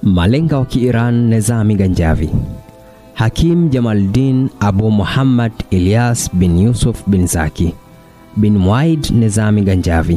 Malenga wa Kiiran Nezami Ganjavi. Hakim Jamaluddin Abu Muhammad Ilyas bin Yusuf bin Zaki bin Muaid Nezami Ganjavi.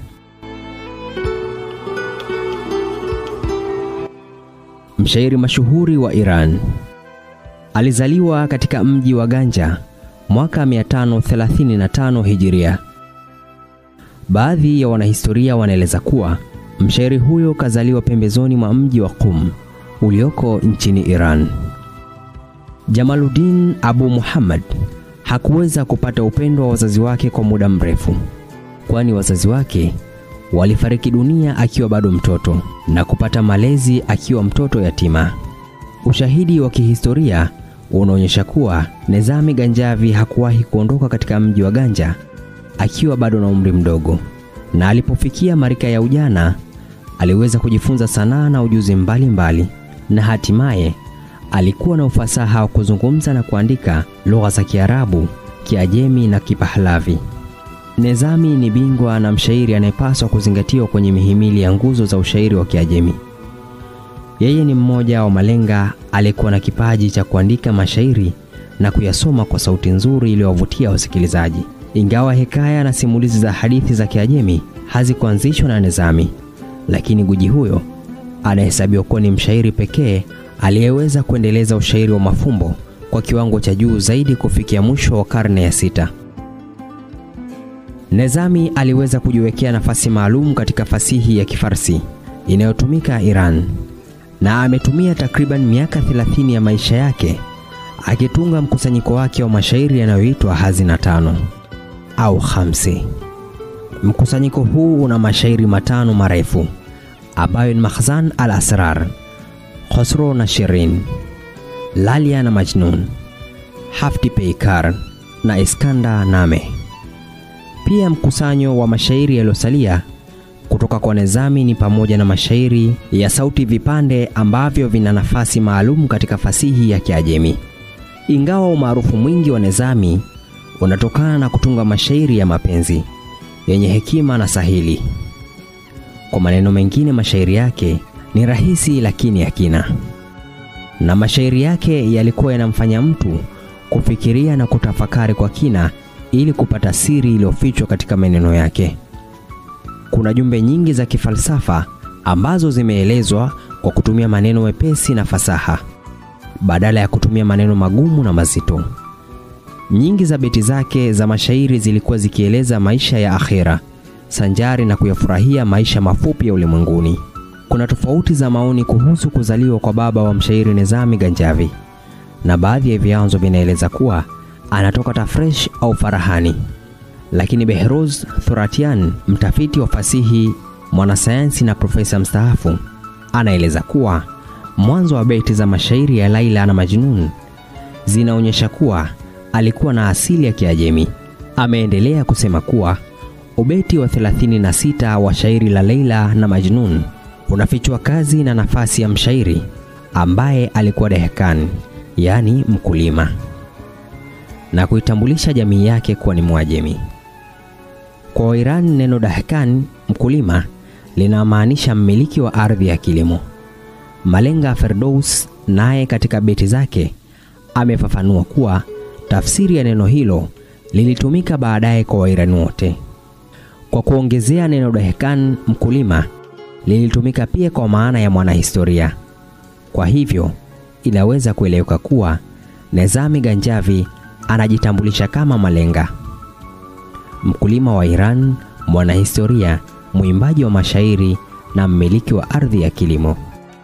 Mshairi mashuhuri wa Iran. Alizaliwa katika mji wa Ganja mwaka 535 Hijiria. Baadhi ya wanahistoria wanaeleza kuwa mshairi huyo kazaliwa pembezoni mwa mji wa Qum ulioko nchini Iran. Jamaluddin Abu Muhammad hakuweza kupata upendo wa wazazi wake kwa muda mrefu, kwani wazazi wake walifariki dunia akiwa bado mtoto na kupata malezi akiwa mtoto yatima. Ushahidi wa kihistoria unaonyesha kuwa Nezami Ganjavi hakuwahi kuondoka katika mji wa Ganja akiwa bado na umri mdogo, na alipofikia marika ya ujana aliweza kujifunza sanaa na ujuzi mbalimbali mbali, na hatimaye alikuwa na ufasaha wa kuzungumza na kuandika lugha za Kiarabu, Kiajemi na Kipahlavi. Nezami ni bingwa na mshairi anayepaswa kuzingatiwa kwenye mihimili ya nguzo za ushairi wa Kiajemi. Yeye ni mmoja wa malenga aliyekuwa na kipaji cha kuandika mashairi na kuyasoma kwa sauti nzuri iliyowavutia wasikilizaji. Ingawa hekaya na simulizi za hadithi za Kiajemi hazikuanzishwa na Nezami, lakini guji huyo anahesabiwa kuwa ni mshairi pekee aliyeweza kuendeleza ushairi wa mafumbo kwa kiwango cha juu zaidi kufikia mwisho wa karne ya sita. Nezami aliweza kujiwekea nafasi maalum katika fasihi ya Kifarsi inayotumika Iran na ametumia takriban miaka 30 ya maisha yake akitunga mkusanyiko wake wa mashairi yanayoitwa Hazina Tano au Khamsi. Mkusanyiko huu una mashairi matano marefu ambayo ni Makhzan al-Asrar, Khosro na Shirin, Lalia na Majnun, Hafti Peikar na Iskanda Name. Pia mkusanyo wa mashairi yaliyosalia kutoka kwa Nezami ni pamoja na mashairi ya sauti vipande ambavyo vina nafasi maalum katika fasihi ya Kiajemi. Ingawa umaarufu mwingi wa Nezami unatokana na kutunga mashairi ya mapenzi yenye hekima na sahili. Kwa maneno mengine, mashairi yake ni rahisi lakini ya kina, na mashairi yake yalikuwa yanamfanya mtu kufikiria na kutafakari kwa kina ili kupata siri iliyofichwa katika maneno yake. Kuna jumbe nyingi za kifalsafa ambazo zimeelezwa kwa kutumia maneno mepesi na fasaha badala ya kutumia maneno magumu na mazito. Nyingi za beti zake za mashairi zilikuwa zikieleza maisha ya akhera sanjari na kuyafurahia maisha mafupi ya ulimwenguni. Kuna tofauti za maoni kuhusu kuzaliwa kwa baba wa mshairi Nezami Ganjavi, na baadhi ya vyanzo vinaeleza kuwa anatoka Tafresh au Farahani, lakini Behrouz Thuratian, mtafiti wa fasihi, mwanasayansi na profesa mstaafu, anaeleza kuwa mwanzo wa beti za mashairi ya Laila na Majnun zinaonyesha kuwa alikuwa na asili ya Kiajemi. Ameendelea kusema kuwa ubeti wa 36 wa shairi la Laila na Majnun unafichua kazi na nafasi ya mshairi ambaye alikuwa dehekan, yaani mkulima, na kuitambulisha jamii yake kuwa ni Mwajemi. Kwa Wairani, neno dahekan, mkulima, linamaanisha mmiliki wa ardhi ya kilimo. Malenga Ferdous naye katika beti zake amefafanua kuwa tafsiri ya neno hilo lilitumika baadaye kwa Wairani wote. Kwa kuongezea, neno dahekan, mkulima, lilitumika pia kwa maana ya mwanahistoria. Kwa hivyo inaweza kueleweka kuwa Nezami Ganjavi anajitambulisha kama malenga, mkulima wa Iran, mwanahistoria, mwimbaji wa mashairi na mmiliki wa ardhi ya kilimo.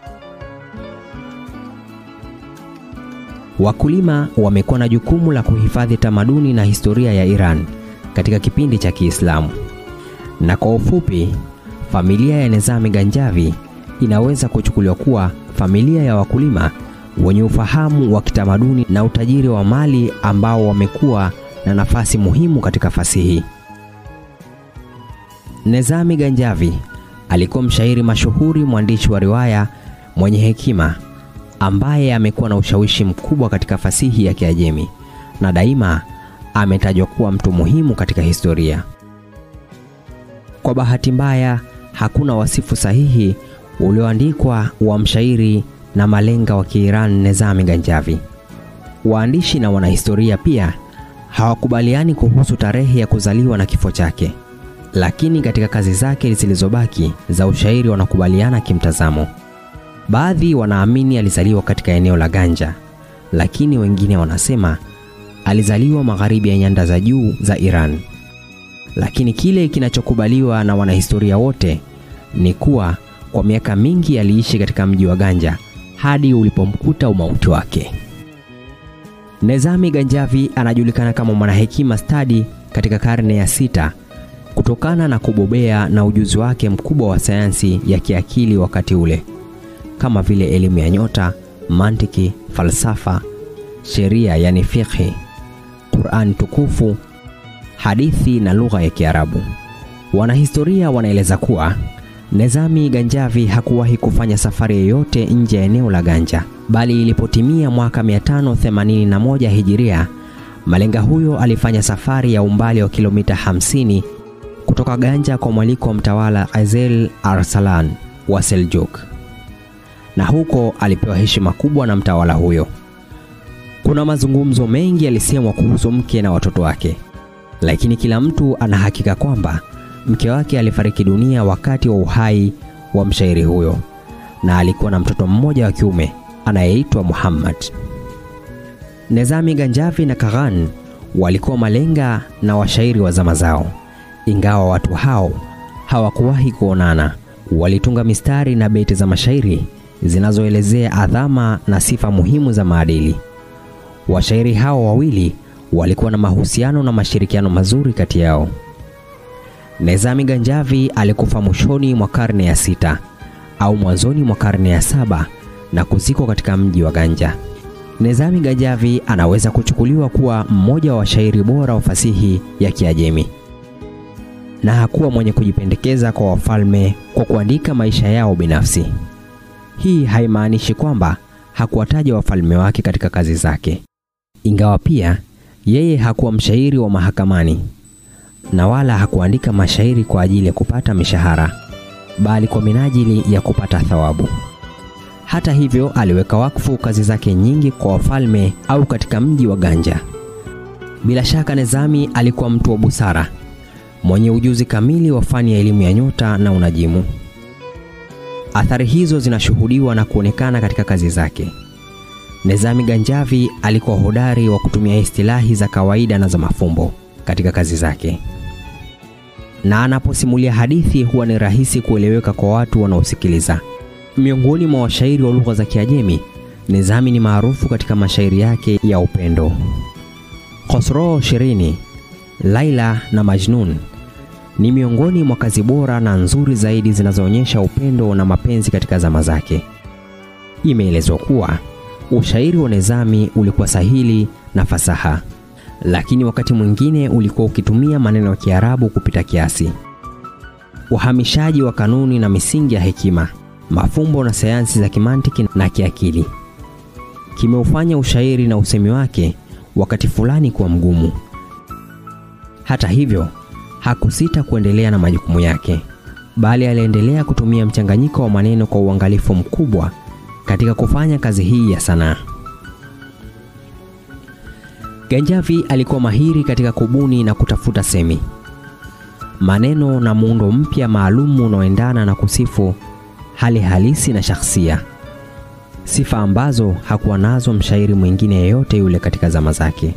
Wakulima wamekuwa na jukumu la kuhifadhi tamaduni na historia ya Iran katika kipindi cha Kiislamu. Na kwa ufupi, familia ya Nezami Ganjavi inaweza kuchukuliwa kuwa familia ya wakulima wenye ufahamu wa kitamaduni na utajiri wa mali ambao wamekuwa na nafasi muhimu katika fasihi. Nezami Ganjavi alikuwa mshairi mashuhuri, mwandishi wa riwaya mwenye hekima ambaye amekuwa na ushawishi mkubwa katika fasihi ya Kiajemi na daima ametajwa kuwa mtu muhimu katika historia. Kwa bahati mbaya, hakuna wasifu sahihi ulioandikwa wa mshairi na malenga wa Kiiran Nezami Ganjavi. Waandishi na wanahistoria pia hawakubaliani kuhusu tarehe ya kuzaliwa na kifo chake, lakini katika kazi zake zilizobaki za ushairi wanakubaliana kimtazamo. Baadhi wanaamini alizaliwa katika eneo la Ganja, lakini wengine wanasema alizaliwa magharibi ya nyanda za juu za Iran. Lakini kile kinachokubaliwa na wanahistoria wote ni kuwa kwa miaka mingi aliishi katika mji wa Ganja hadi ulipomkuta umauti wake. Nezami Ganjavi anajulikana kama mwanahekima stadi katika karne ya sita kutokana na kubobea na ujuzi wake mkubwa wa sayansi ya kiakili wakati ule, kama vile elimu ya nyota, mantiki, falsafa, sheria yani fiqhi, Qur'an tukufu, hadithi na lugha ya Kiarabu. Wanahistoria wanaeleza kuwa Nezami Ganjavi hakuwahi kufanya safari yoyote nje ya eneo la Ganja, bali ilipotimia mwaka 581 Hijiria, malenga huyo alifanya safari ya umbali wa kilomita 50 kutoka Ganja kwa mwaliko wa mtawala Azel Arsalan wa Seljuk, na huko alipewa heshima kubwa na mtawala huyo. Kuna mazungumzo mengi yalisemwa kuhusu mke na watoto wake, lakini kila mtu ana hakika kwamba mke wake alifariki dunia wakati wa uhai wa mshairi huyo, na alikuwa na mtoto mmoja wa kiume anayeitwa Muhammad. Nezami Ganjavi na Kaghan walikuwa malenga na washairi wa zama zao, ingawa watu hao hawakuwahi kuonana. Walitunga mistari na beti za mashairi zinazoelezea adhama na sifa muhimu za maadili. Washairi hao wawili walikuwa na mahusiano na mashirikiano mazuri kati yao. Nezami Ganjavi alikufa mwishoni mwa karne ya sita au mwanzoni mwa karne ya saba na kuzikwa katika mji wa Ganja. Nezami Ganjavi anaweza kuchukuliwa kuwa mmoja wa washairi bora wa fasihi ya Kiajemi, na hakuwa mwenye kujipendekeza kwa wafalme kwa kuandika maisha yao binafsi. Hii haimaanishi kwamba hakuwataja wafalme wake katika kazi zake, ingawa pia yeye hakuwa mshairi wa mahakamani na wala hakuandika mashairi kwa ajili ya kupata mishahara, bali kwa minajili ya kupata thawabu. Hata hivyo, aliweka wakfu kazi zake nyingi kwa wafalme au katika mji wa Ganja. Bila shaka, Nezami alikuwa mtu wa busara, mwenye ujuzi kamili wa fani ya elimu ya nyota na unajimu. Athari hizo zinashuhudiwa na kuonekana katika kazi zake. Nezami Ganjavi alikuwa hodari wa kutumia istilahi za kawaida na za mafumbo katika kazi zake, na anaposimulia hadithi huwa ni rahisi kueleweka kwa watu wanaosikiliza. Miongoni mwa washairi wa lugha za Kiajemi, Nezami ni maarufu katika mashairi yake ya upendo. Khosrow Shirini, Laila na Majnun ni miongoni mwa kazi bora na nzuri zaidi zinazoonyesha upendo na mapenzi katika zama zake. Imeelezwa kuwa ushairi wa Nezami ulikuwa sahili na fasaha, lakini wakati mwingine ulikuwa ukitumia maneno ya Kiarabu kupita kiasi. Uhamishaji wa kanuni na misingi ya hekima, mafumbo na sayansi za kimantiki na kiakili kimeufanya ushairi na usemi wake wakati fulani kuwa mgumu. Hata hivyo, hakusita kuendelea na majukumu yake, bali aliendelea kutumia mchanganyiko wa maneno kwa uangalifu mkubwa katika kufanya kazi hii ya sanaa. Ganjavi alikuwa mahiri katika kubuni na kutafuta semi, maneno na muundo mpya maalumu unaoendana na kusifu hali halisi na shakhsia, sifa ambazo hakuwa nazo mshairi mwingine yeyote yule katika zama zake.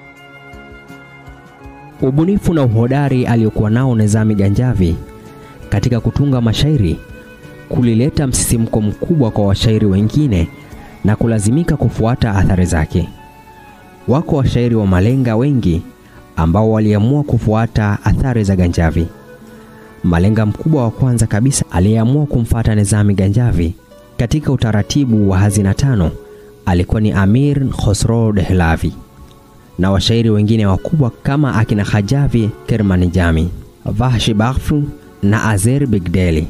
Ubunifu na uhodari aliokuwa nao Nezami Ganjavi katika kutunga mashairi kulileta msisimko mkubwa kwa washairi wengine na kulazimika kufuata athari zake. Wako washairi wa malenga wengi ambao waliamua kufuata athari za Ganjavi. Malenga mkubwa wa kwanza kabisa aliyeamua kumfuata Nezami Ganjavi katika utaratibu wa hazina tano alikuwa ni Amir Khosrow Dehlavi na washairi wengine wakubwa kama akina Khajavi Kermanijami, Vahshi Bakhfu na Azer Bigdeli.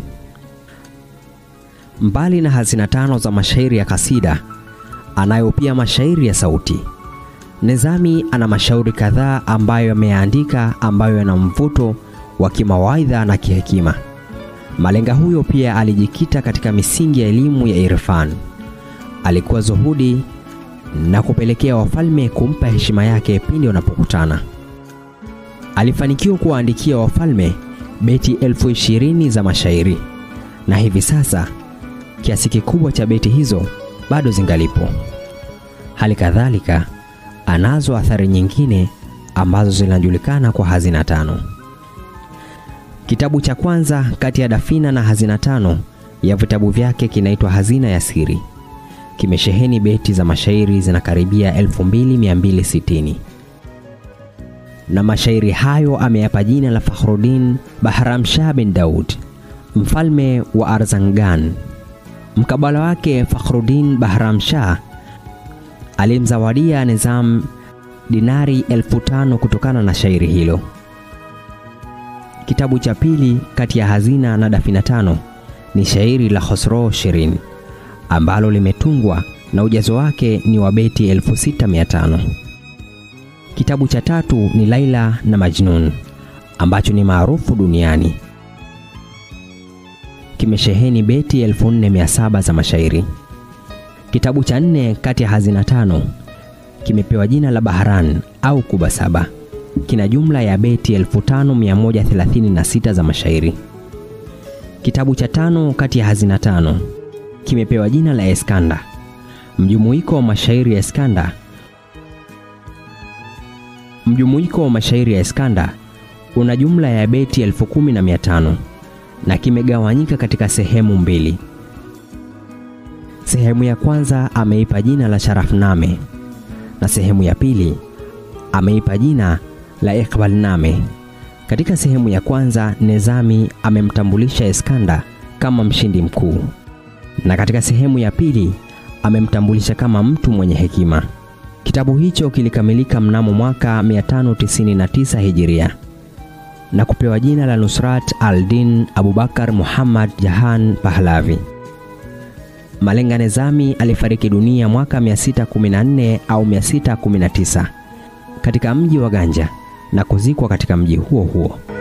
Mbali na hazina tano za mashairi ya kasida, anayo pia mashairi ya sauti. Nezami ana mashairi kadhaa ambayo ameyaandika ambayo yana mvuto wa kimawaidha na kihekima. Malenga huyo pia alijikita katika misingi ya elimu ya irfan. Alikuwa zuhudi na kupelekea wafalme kumpa heshima yake pindi wanapokutana. Alifanikiwa kuwaandikia wafalme beti elfu ishirini za mashairi na hivi sasa kiasi kikubwa cha beti hizo bado zingalipo. Hali kadhalika anazo athari nyingine ambazo zinajulikana kwa hazina tano. Kitabu cha kwanza kati ya Dafina na Hazina tano ya vitabu vyake kinaitwa Hazina ya Siri. Kimesheheni beti za mashairi zinakaribia 2260 na mashairi hayo ameyapa jina la Fakhruddin Bahramshah bin Daud, mfalme wa Arzangan. Mkabala wake Fakhruddin Bahramshah alimzawadia Nizam dinari elfu tano kutokana na shairi hilo. Kitabu cha pili kati ya Hazina na Dafina tano ni shairi la Khosrow Shirin ambalo limetungwa na ujazo wake ni wa beti 6500. Kitabu cha tatu ni Laila na Majnun ambacho ni maarufu duniani. Kimesheheni beti 4700 za mashairi. Kitabu cha nne kati ya hazina tano kimepewa jina la Bahran au Kuba Saba. Kina jumla ya beti 5136 za mashairi. Kitabu cha tano kati ya hazina tano kimepewa jina la Eskanda, mjumuiko wa mashairi ya Eskanda. Mjumuiko wa mashairi ya Eskanda una jumla ya beti elfu kumi na mia tano na kimegawanyika katika sehemu mbili. Sehemu ya kwanza ameipa jina la Sharafname na sehemu ya pili ameipa jina la Iqbalname. Katika sehemu ya kwanza Nezami amemtambulisha Eskanda kama mshindi mkuu, na katika sehemu ya pili amemtambulisha kama mtu mwenye hekima. Kitabu hicho kilikamilika mnamo mwaka 599 Hijiria na kupewa jina la Nusrat al-Din Abubakar Muhammad Jahan Pahlavi. Malenga Nezami alifariki dunia mwaka 614 au 619 katika mji wa Ganja na kuzikwa katika mji huo huo.